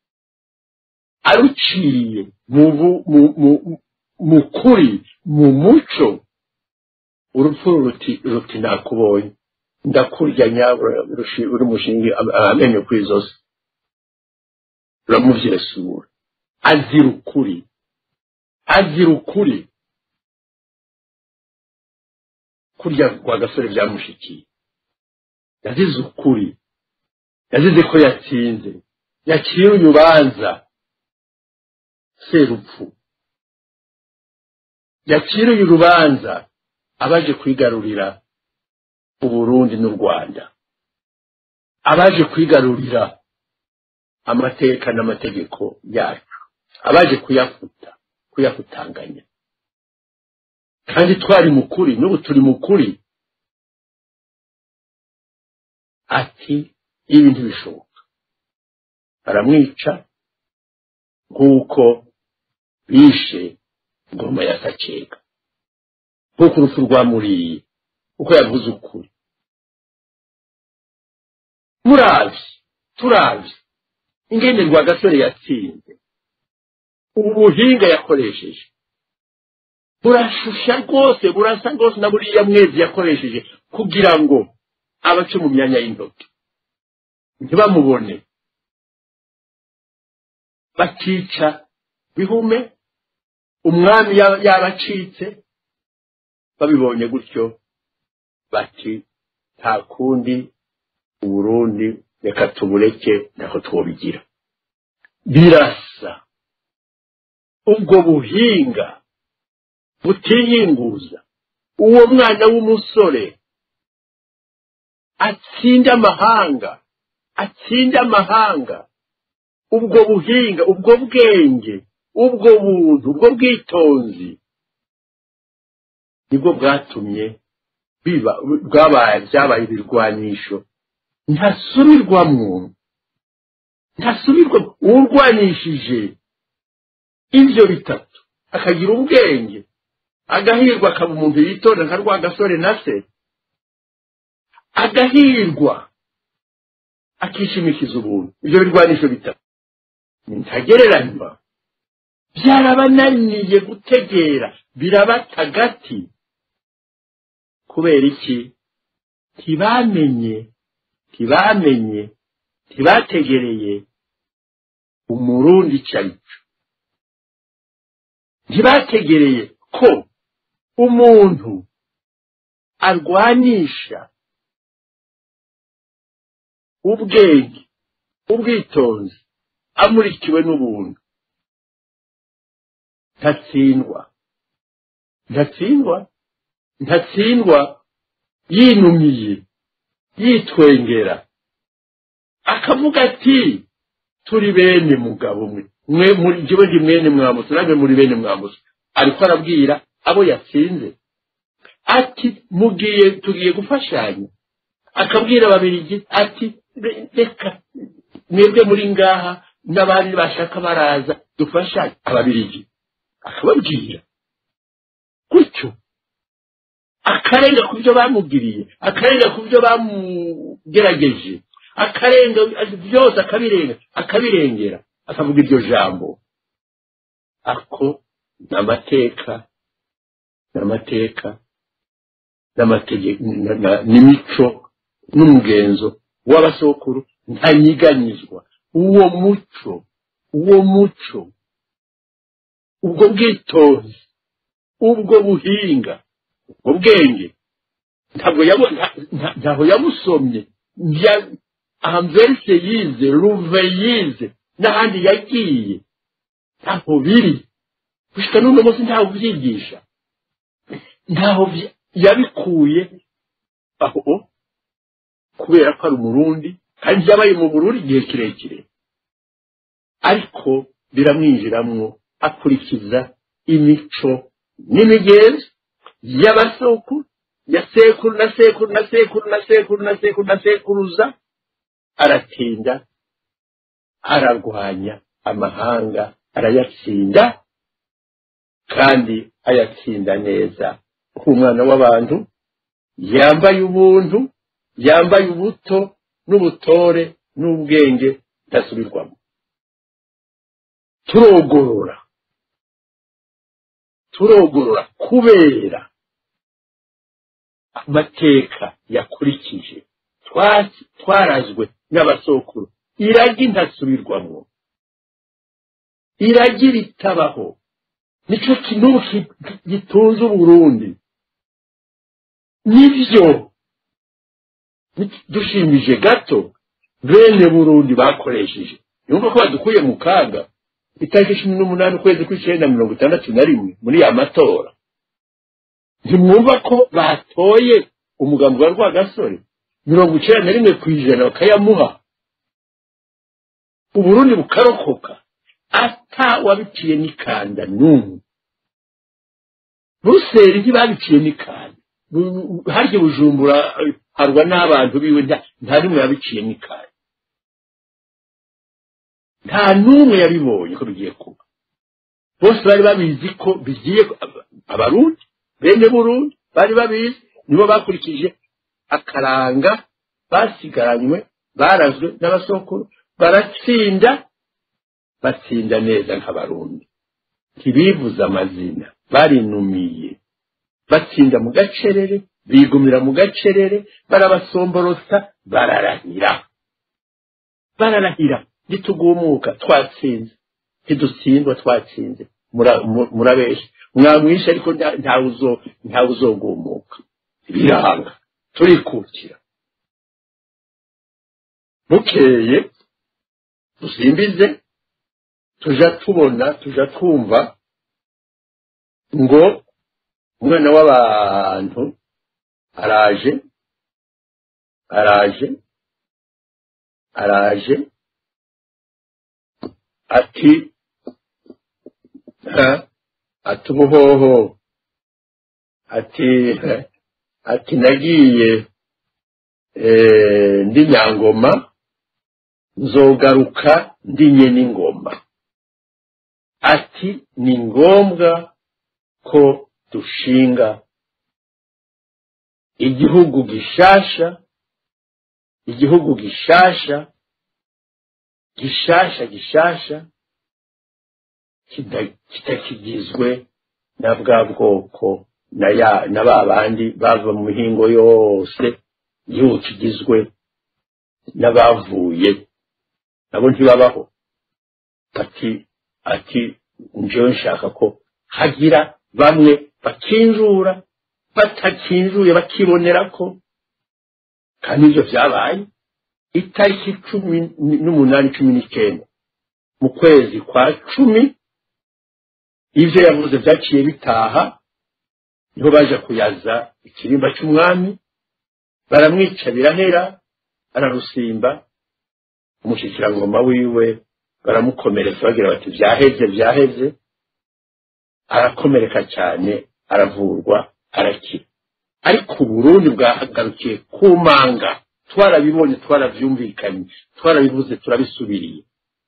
aruciye mu bu- mu- mu- mu kuri mu muco urupfu ruti ruti nakubonye ndakurya nyabura rushi- uri mushingi am- amenyo ku izosi ruramuvyesura azira ukuri azira ukuri kurya kwa gasore byamushikiye yazize ukuri yazize ko yatsinze yaciye urubanza serupfu yaciriye urubanza abaje kwigarurira uburundi n'u rwanda abaje kwigarurira amateka n'amategeko yacu abaje kuyafuta kuyafutanganya kandi twari mukuri n'ubu turi mukuri ati ibi ntibishoboka baramwica nk'uko bishe ngoma ya sacega nk'uko urupfu rwamuriye uko yavuze ukuri murazi turazi ingende rwa gasore yatsinze ubu buhinga yakoresheje burashusha rwose burasa rwose na buriya mwezi yakoresheje kugira ngo abace mu myanya y'intoki ntibamubone bakica bihume umwami yabacitse babibonye gutyo bati nta kundi uburundi reka tubureke naho twobigira birasa ubwo buhinga butiyinguza uwo mwana w'umusore atsinde amahanga atsinde amahanga ubwo buhinga ubwo bwenge ubwo buntu ubwo bwitonzi nibwo bwatumye biba bwabaye byabaye ibirwanisho ntasubirwamwo ntasubirwa urwanishije ibyo bitatu akagira ubwenge agahirwa akaba umuntu yitonda nka rwa gasore na se agahirwa akishimikiza ubuntu ibyo birwanisho bitatu ntagereranywa byarabananiye gutegera birabata agati kubera iki ntibamenye ntibamenye ntibategereye umurundi icyo ari cyo ntibategereye ko umuntu arwanisha ubwenge ubwitonzi amurikiwe n'ubuntu ntatsindwa ntatsindwa ntatsindwa yinumiye yitwengera akavuga ati turi bene mugabo mwe mwe muri jyewe ndi mwene mwamutse namwe muri bene mwamutse ariko arabwira abo yatsinze ati mugiye tugiye gufashanya akabwira ababirigi ati reka mwebwe muri ngaha n'abandi bashaka baraza dufashanye ababirigi akababwira gutyo akarenga ku byo bamubwiriye akarenga ku byo bamugerageje akarenga byose akabirenga akabirengera akavuga iryo jambo ako ni amateka ni amateka n'imico n'umugenzo w'abasokuru ntanyiganyizwa uwo muco uwo muco ubwo bwitonzi ubwo buhinga ubwo bwenge ntabwo ntaho yamusomye amverse yize ruve yize n'ahandi yagiye ntaho biri gushika n'uno munsi ntaho byigisha ntaho yabikuye aho kubera ko ari umurundi kandi yabaye mu burundi igihe kirekire ariko biramwinjiramwo akurikiza imico n'imigenzo y'abasokuru ya sekuru na sekuru na sekuru na sekuru na sekuru na sekuruza aratinda ararwanya amahanga arayatsinda kandi ayatsinda neza nk'umwana w'abantu yambaye ubuntu yambaye ubuto n'ubutore n'ubwenge budasubirwamo turogorora turogorora kubera amateka yakurikije twarazwe n'abasokuru iragi ntasubirwamo iragi ritabaho nicyo kintu gitunze uburundi nibyo dushimije gato bene burundi bakoresheje yumva ko badukuye mu kaga itariki cumi n'umunani ukwezi kw'icyenda mirongo itandatu na rimwe muri ya matora ntimwumva ko batoye umugambi wa rwagasore mirongo icyenda na rimwe ku ijana bakayamuha uburundi bukarokoka ata wabiciye n'ikanda n'umwe ruseri ntibabiciye n'ikanda harya bujumbura harwa n'abantu biwe nta rimwe yabiciye n'ikanda nta n'umwe yabibonye ko bigiye kuba bose bari babizi ko bigiye abarundi bene burundi bari babizi nibo bakurikije akaranga basigaranywe barazwe n'abasokuru baratsinda batsinda neza nk'abarundi ntibivuze amazina barinumiye batsinda mu gacerere bigumira mu gacerere barabasomborotsa bararahira bararahira nitugumuka twatsinze ntidutsindwa twatsinze murabesha mwamwishe ariko ntawe uzogumuka biranga turikukira bukeye dusimbize tuja tubona tuja twumva ngo umwana w'abantu araje araje araje ati ati ubuhoho ati ati nagiye ndi nyangoma nzogaruka ndinye n'ingoma ati ni ngombwa ko dushinga igihugu gishasha igihugu gishasha gishasha gishasha kitakigizwe na bwa bwoko na ba bandi bava mu mihingo yose igihugu kigizwe n'abavuye nabo ntibabaho ati ati njyewe nshaka ko hagira bamwe bakinjura batakinjuye bakibonera ko kandi ibyo byabaye itariki cumi n'umunani cumi n'icyenda mu kwezi kwa cumi ibyo yavuze byaciye bitaha niho baje kuyaza ikirimba cy'umwami baramwica birahera ararusimba umushyikirangoma wiwe baramukomeretsa bagira bati byaheze byaheze arakomereka cyane aravurwa arakira ariko uburundi bwahagarukiye ku manga twarabibonye twarabyumvikanye twarabivuze turabisubiriye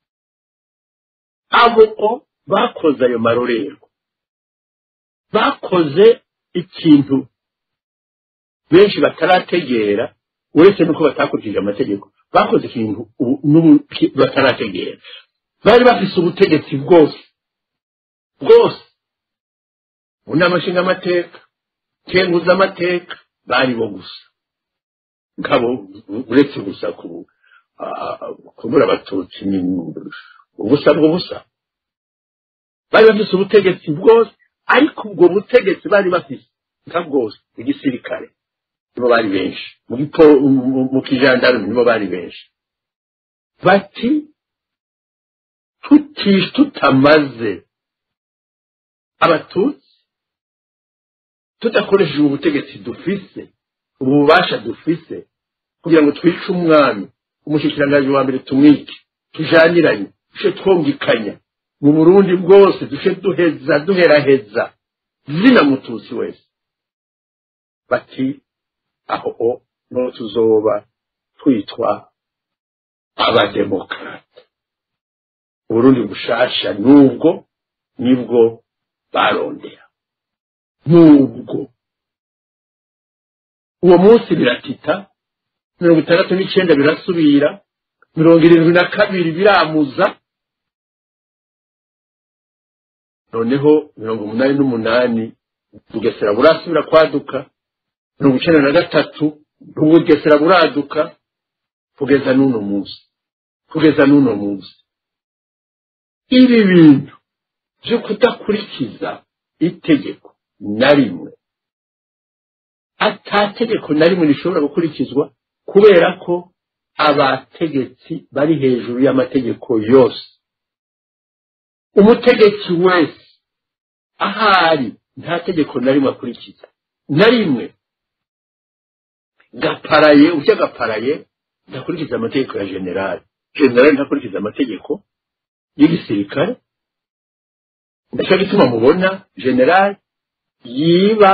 abo bakoze ayo marorerwa bakoze ikintu benshi batarategera uretse nuko batakurikije amategeko bakoze ikintu batarategera bari bafise ubutegetsi bwose bwose mu nama nshingamateka kenguza amateka bari bo gusa ngabo uretse gusa kubura abatutsi ni ubusa bw'ubusa bari bafise ubutegetsi bwose ariko ubwo butegetsi bari bafise nka bwose igisirikare nibo bari benshi mu kijandarume nibo bari benshi bati tutishe tutamaze abatutsi tudakoresheje ubu butegetsi dufise ubu bubasha dufise kugira ngo twice umwami umushyikiranganje wa mbere tumwike tujaniranye dushe twongikanya mu burundi bwose dushe duheza duheraheza zina mututsi wese bati aho no tuzoba twitwa abademokarate uburundi bushasha nubwo nibwo barondera nubwo uwo munsi biratita mirongo itandatu n'icyenda birasubira mirongo irindwi na kabiri biramuza noneho mirongo umunani n'umunani bugesera burasubira kwaduka mirongo icyenda na gatatu bugesera buraduka kugeza n'uno munsi kugeza n'uno munsi ibi bintu byo kudakurikiza itegeko na rimwe atategeko na rimwe rishobora gukurikizwa kubera ko abategetsi bari hejuru y'amategeko yose umutegetsi wese ahari nta tegeko na rimwe akurikiza na rimwe gaparaye ujya gaparaye ntakurikiza amategeko ya generali generali ntakurikiza amategeko y'igisirikare ndacyo gituma mubona generali yiba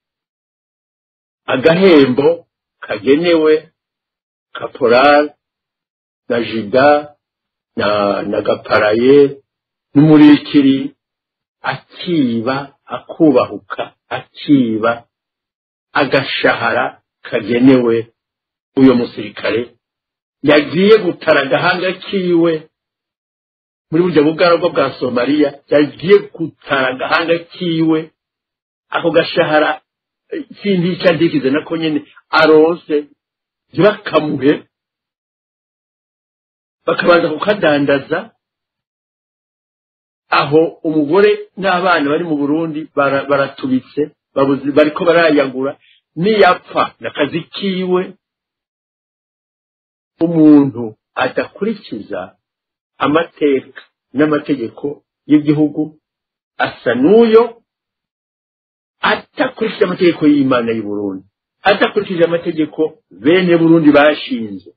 agahembo kagenewe kaporari na jida na na gaparaye n'umurikiri akiba akubahuka akiba agashahara kagenewe uyo musirikare yagiye gutara agahanga kiwe muri burya bugaragwa bwa somaliya yagiye gutara agahanga kiwe ako gashahara sindi icyo ndikize nako nyine arose ntibakamuhe bakabanza kukadandaza aho umugore n'abana bari mu burundi baratubitse bariko barayagura niyapfa n'akazi kiwe umuntu adakurikiza amateka n'amategeko y'igihugu asa n'uyo atakurikije amategeko y'imana y'u Burundi atakurikije amategeko bene burundi bashinze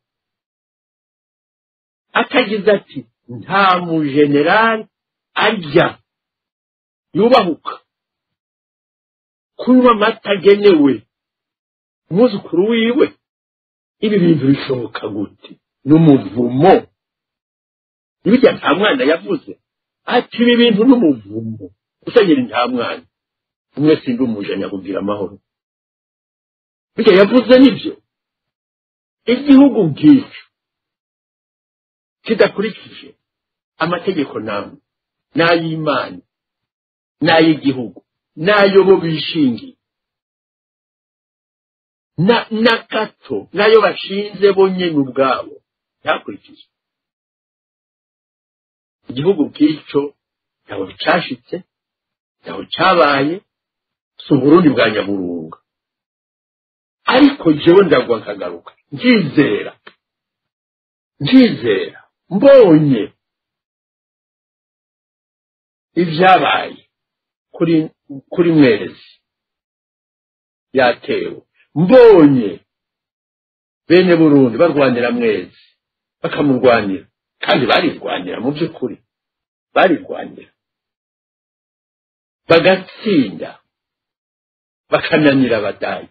atagize ati nta mujenerali arya yubahuka kunywa amata agenewe umwuzukuru wiwe ibi bintu bishoboka gute n'umuvumo ibijya nta mwana yavuze ati ibi bintu n'umuvumo usengera nta mwana umwe sindi umuje nyakubwira amahoro bijya yavuze nibyo igihugu nk'icyo kidakurikije amategeko namwe n'ay'imana n'ay'igihugu n'ayo bo bishingiye na gato n'ayo bashinze bo nyine ubwabo ntakurikije igihugu bw'icyo ntaho cyashitse ntaho cyabaye si uburundi bwa nyaburunga ariko jewe ndagwa nkagaruka nkizera nkizera mbonye ibyabaye kuri kuri mwezi yatewe mbonye bene burundi barwanira mwezi bakamurwanira kandi barirwanira mu by'ukuri barirwanira bagatsinda bakananira abadayi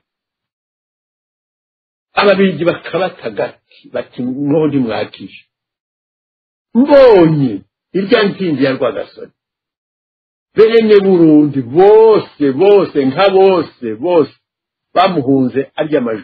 ababirigi bakabata gati bati none mwakije mbonye irya nsinzi ya rwagasore bene burundi bose bose nka bose bose bamuhunze arya amajwi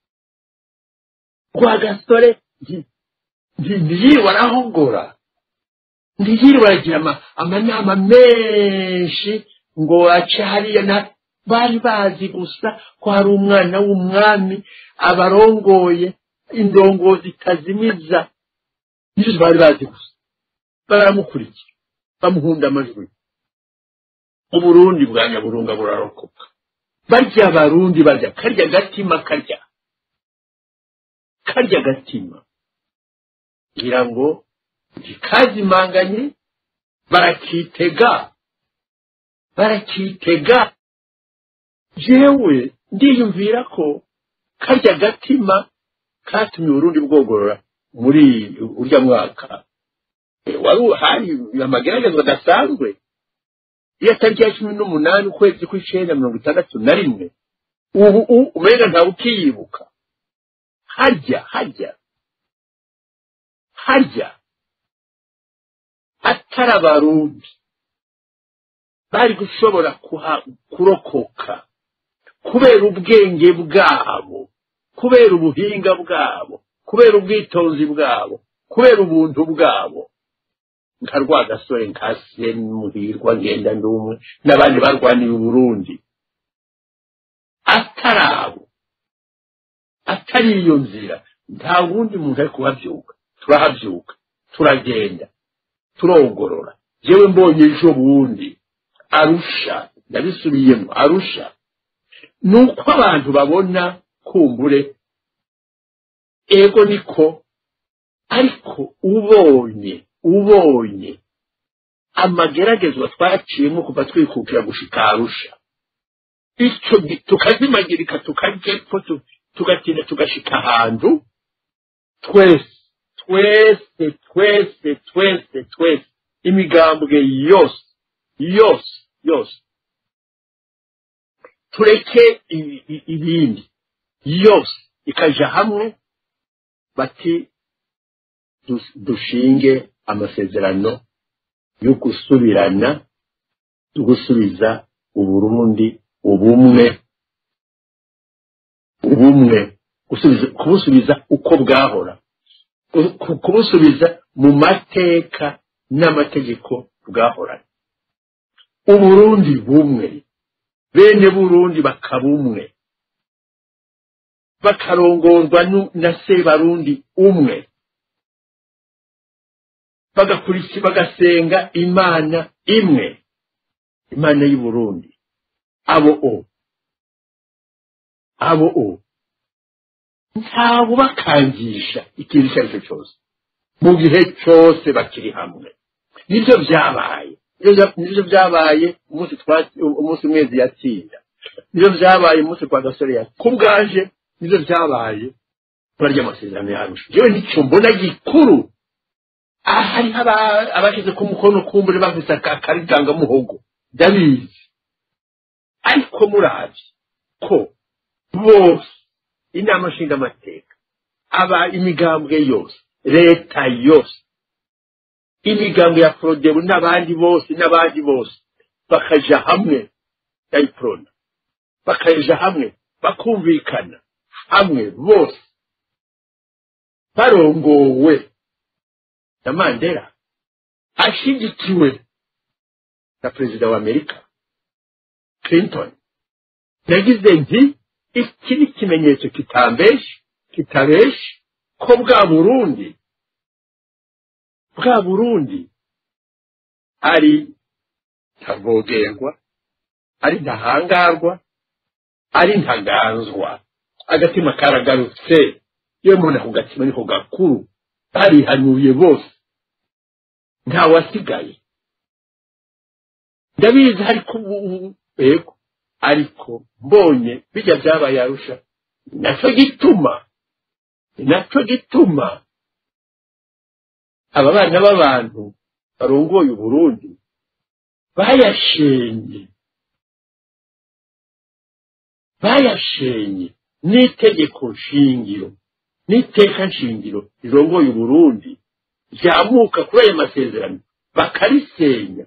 rwagasore ntiyirwa arahogora ntiyirwa aragira amanama menshi ngo ace hariya na bari bazi gusa ko hari umwana w'umwami abarongoye indongozi itazimiza nizo bari bazi gusa baramukurikira bamuhunda amajwi uburundi bwa nyaburunga burarokoka barya abarundi barya karya gatima karya karya gatima ngira ngo ntikazimanganye barakitega barakitega jewe ndiyumvira ko karya gatima katumye uburundi bwogorora muri urya mwaka wari hari amageragezwa adasanzwe iyo tariki ya cumi n'umunani ukwezi kw'icenda mirongo itandatu na rimwe ubu umenga ntawe ukiyibuka harya harya harya atari abarundi bari gushobora kurokoka kubera ubwenge bwabo kubera ubuhinga bwabo kubera ubwitonzi bwabo kubera ubuntu bwabo nka rwagasore nka muhirwa ngenda ndumwe n'abandi barwaniye uburundi atari abo atari iyo nzira nta wundi muntu ari kuhabyuka turahabyuka turagenda turongorora yewe mbonye ejo bundi arusha ndabisubiyemo arusha ni uko abantu babona kumbure ego niko ariko ubonye ubonye amageragezwa twaciyemo kuva twikukira gushika arusha icyo gi- tukazimagirika tukajepfo tu- tugatinda tugashika ahantu twese twese twese twese twese imigambwe yose yose yose tureke i- i- ibindi yose ikaja hamwe bati dus- dushinge amasezerano yo gusubirana yo gusubiza uburundi ubumwe ubumwe gusubiza kubusubiza uko bwahora ku- ku- kubusubiza mu mateka n'amategeko bwahoranye uburundi bumwe bene burundi bakaba umwe bakarongorwa nu- na sebarundi umwe bagakurikira bagasenga imana imwe imana y'u Burundi abo o abo o ntawe ubakangisha ikintu icyo ari cyo cyose mu gihe cyose bakiri hamwe nibyo byabaye Nibyo bya- nibyo byabaye umunsi twa- umunsi umwezi yatsinda nibyo byabaye umunsi kwa gasore ya ku bwaje nibyo byabaye barya amasezerano yarusha yewe nicyo mbona gikuru aha hariho aba- abashyize ku mukono kumbure bafise aka- akarigangamuhogo ndabizi ariko murazi ko bose inama nshingamateka aba imigambwe yose leta yose imigambwe ya forodebu n'abandi bose n'abandi bose bakaja hamwe dayiporona bakaja hamwe bakumvikana hamwe bose barongowe na mandela ashyigikiwe na perezida wa amerika clinton yagize nti iki ni ikimenyetso kitambeshe kitabeshe ko bwa burundi bwa burundi ari ntavogerwa ari ntahangarwa ari ntaganzwa agatima karagarutse iyo umuntu ako gatima niko gakuru barihanuye bose ntawasigaye ndabizi ariko ubu yego ariko mbonye bijya byabaye arusha nacyo gituma nacyo gituma aba bana b'abantu barongoye uburundi bayashenye bayashenye n'itegeko nshingiro n'iteka nshingiro rirongoye uburundi ryamuka kuri ayo masezerano bakarisenya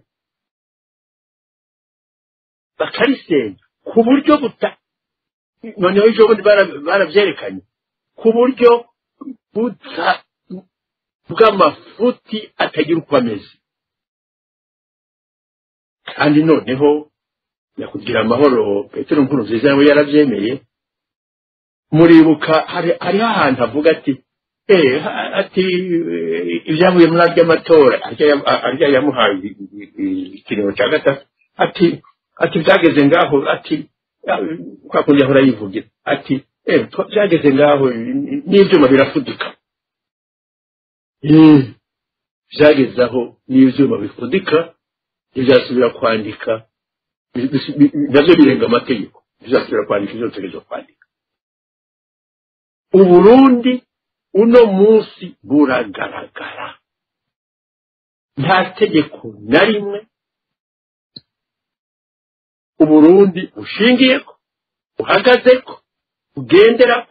bakarisenya ku buryo buta noneho ejo bundi bara- barabyerekanye ku buryo buta bw'amafuti atagira uko ameze kandi noneho nyakugira amahoro petero nkuru nziza nawe yarabyemeye muribuka hari- hariho ahantu avuga ati eh ha- ati eh, ibyavuye muri arya matora arya yam- arya yamuhaye i- i- i- ikirego cya gatatu ati ati byageze ngaho ati ah, kwa kundi ahora yivugira ati eh twa- byageze ngaho n- n'ibyuma birafudika Eh, byageze aho n'ibyuma bifudika ntibyasubira kwandika bi- bi- bi- nabyo birenga amategeko bizasubira kwandika ibyo dutegerezwa kwandika uburundi uno munsi buragaragara nta tegeko na rimwe uburundi bushingiyeko buhagazeko bugenderako